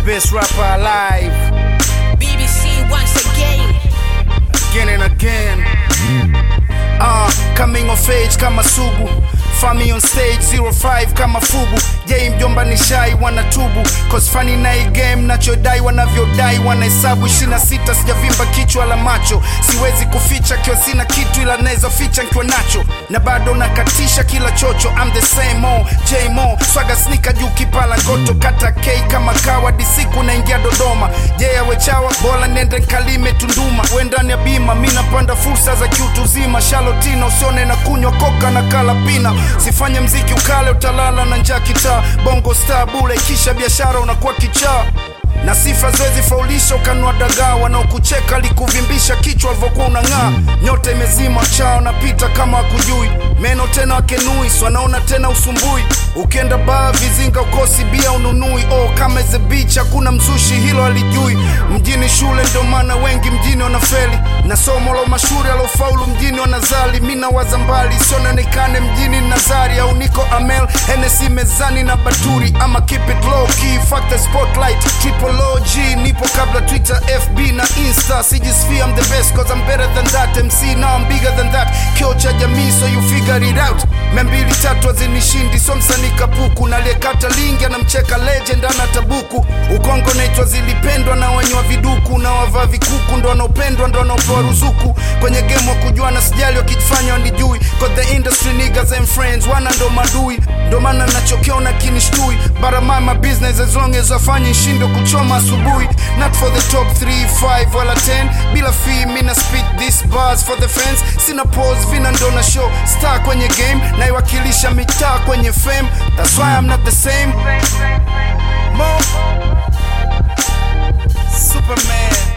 best rapper alive BBC once again. again and again. Uh, coming of age kama sugu Fami on stage 05 kama fubu Yei mjomba ni shai wanatubu Cause funny na hii game nachodai wanavyodai Wanahesabu 26 sijavimba kichwa la macho Siwezi kuficha kiwa sina kitu ila naweza ficha nkiwa nacho Na bado nakatisha kila chocho I'm the same old J Mo Swaga snika juu kipala ngoto Kata K kama kawa disiku naingia Dodoma Je yeah, wechawa bora nende nkalime Tunduma Wendani ya bima mi napanda fursa za kiutu zima Shalotina usione na kunywa koka na kalapina Sifanye mziki ukale utalala na njaa kitaa Bongo star bule kisha biashara unakuwa kichaa na sifa zoezi faulisha ukanua dagaa wanaokucheka likuvimbisha kichwa alivyokuwa unang'aa nyota imezima chao napita kama wakujui meno tena wakenui swanaona tena usumbui ukienda baa vizinga ukosi bia ununui oh, kama ze beach hakuna mzushi hilo alijui mjini shule ndo maana wengi mjini wanafeli na somo la mashuri alofaulu mjini wanazali mi nawaza mbali siononekane mjini nazari au niko amel henesi mezani na baturi ama keep it low key fuck the spotlight triple OG nipo kabla twitter fb na insta sijisfia I'm the best cause I'm better than that mc now I'm bigger than that kio cha jamii so you figure it out membili tatu azinishindi so msanii kapuku naliyekata lingi anamcheka legend ana tabuku ukongo naitwa zilipendwa na wenye wa viduku na wavaa vikuku ndo wanaopendwa ndo wanaopewa ruzuku kwenye game wa kujuana sijali wakifanya wanijui cause the industry niggas and friends wana ndo madui ndo maana nachokiona kinishtui baramama business as long as wafanye shindo kuchoma asubuhi not for the top 3 5 wala 10 bila fee mina speak this bars for the fans sina pose vina ndo na show star kwenye game naiwakilisha mitaa kwenye fame that's why I'm not the same Mo Superman